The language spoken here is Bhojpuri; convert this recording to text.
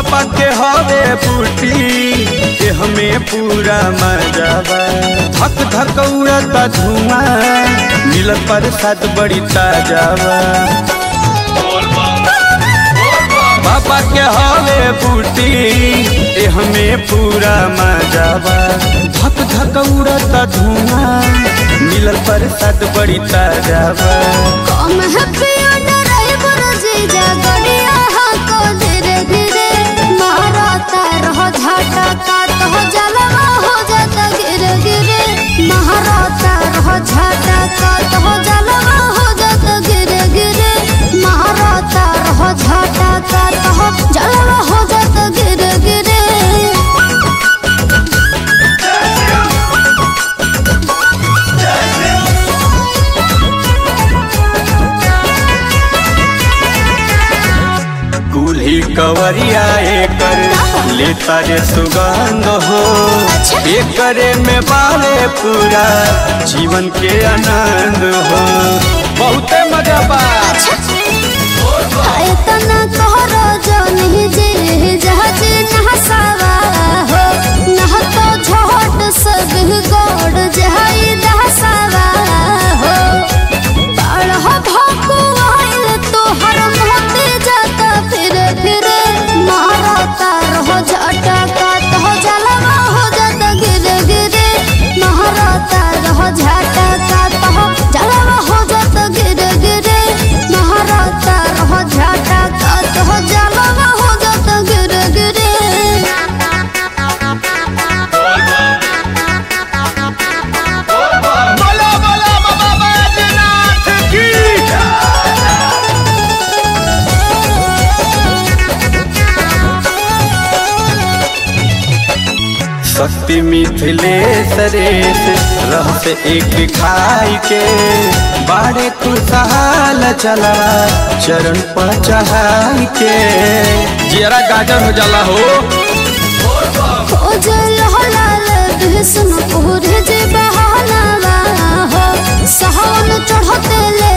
बाबा के हवे बूटी के हमें पूरा मजावा धक धक उड़ता धुआं मिलत प्रसाद बड़ी ताजावा बाबा के हवे बूटी ए हमें पूरा मजावा धक धक उड़ता धुआं मिलल प्रसाद बड़ी ताजावा कम है पियो ड्राइवर जीजा गड़िया को धीरे धीरे मारता रहो झाटा का तो जलवा हो जाता गिरे गिरे मारता रहो झाटा का तो जलवा हो जाता गिरे गिरे मारता रहो झाटा का तो जलवा हो जाता गिरे गिरे दूल्ही कवरिया एकर लेता रे सुगंध हो एकरे में बाले पूरा जीवन के आनंद हो बहुते मजा बा इतना कहरो जो नहीं जे जहाज नहसावा हो नह तो झोट सब गोड़ जहाई दहसावा हो बाढ़ भाकू आइल तो हर मोते जाता फिर फिर मारता रहो झटका तो जलवा हो जाता गिरे गिरे मारता रहो झटका तो जलवा हो जाता गिरे गिरे मारता रहो झटका तो जलवा हो जाता गिरे गिरे बोला बोला बाबा बैजनाथ की शक्ति मिथिलेश रेस रहस एक खाई के बाड़े खुशहाल चला चरण पर चढ़ाई के जरा गाजर हो जाला हो खोजल हलाल भीष्म पूरे जे बहाना हो सहन चढ़ते ले